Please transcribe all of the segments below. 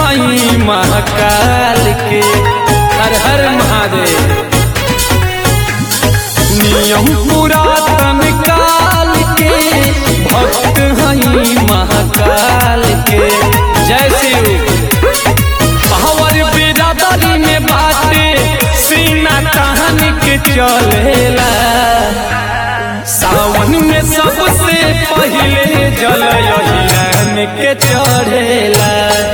हई महाकाल के हर हर महादेव नियम पुरातन काल के भक्त हई महाकाल के जय शिव पावर बिरादरी में बाटे सीना तान के चलेला सावन में सबसे पहले जल हिरण के चढ़ेला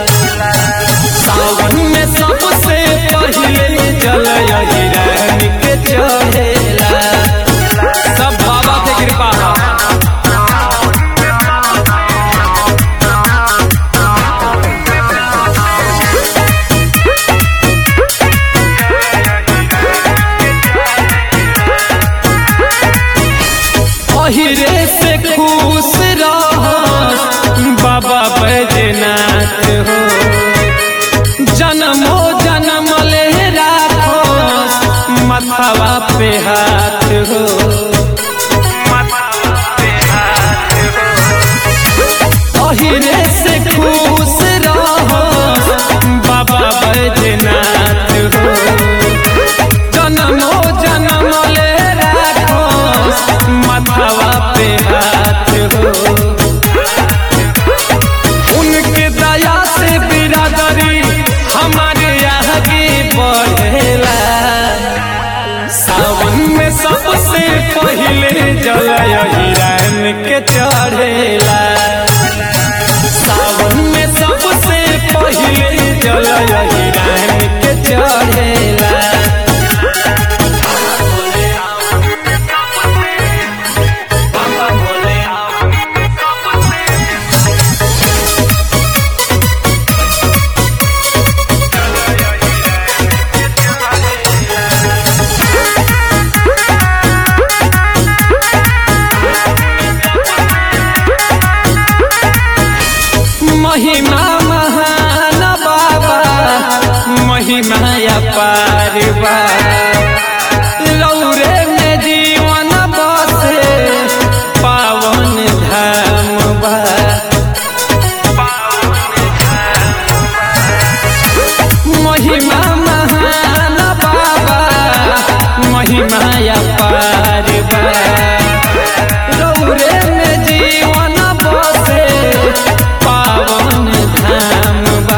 सावन में सबसे पहले जल हिरण के चढ़ेला सब बाबा के कृपा है पहिरे से खुश रह बाबा बैजनाथ हो जन्मो जन्म ले राखो मथवा पे हाथ हो पहिरे से खुश रह बाबा बैजनाथ हो जन्मो जन्म ले राखो मथवा पे हाथ हो उनके दया से बिरादरी हमारे आगे बढ़ेला सावन में सबसे पहले जल हिरण के चढ़ेला सावन में सबसे पहले जल हिरण के चढ़ेला महिमा महान बाबा महिमा अपार बा लौरे में जीवन बसे पावन धाम बा महिमा महान बाबा महिमा अपार बा रौरे में जीवन बसे पावन धाम बा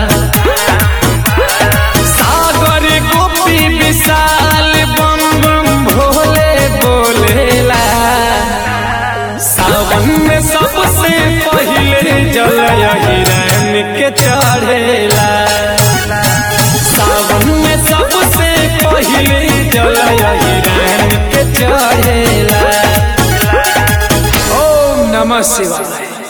सागर गोपी विशाल बम बम भोले बोलेला सावन में सबसे पहले जल हिरण के चढ़ेला सावन में सबसे पहले जल हिरण के चढ़ेला ओम नमः शिवाय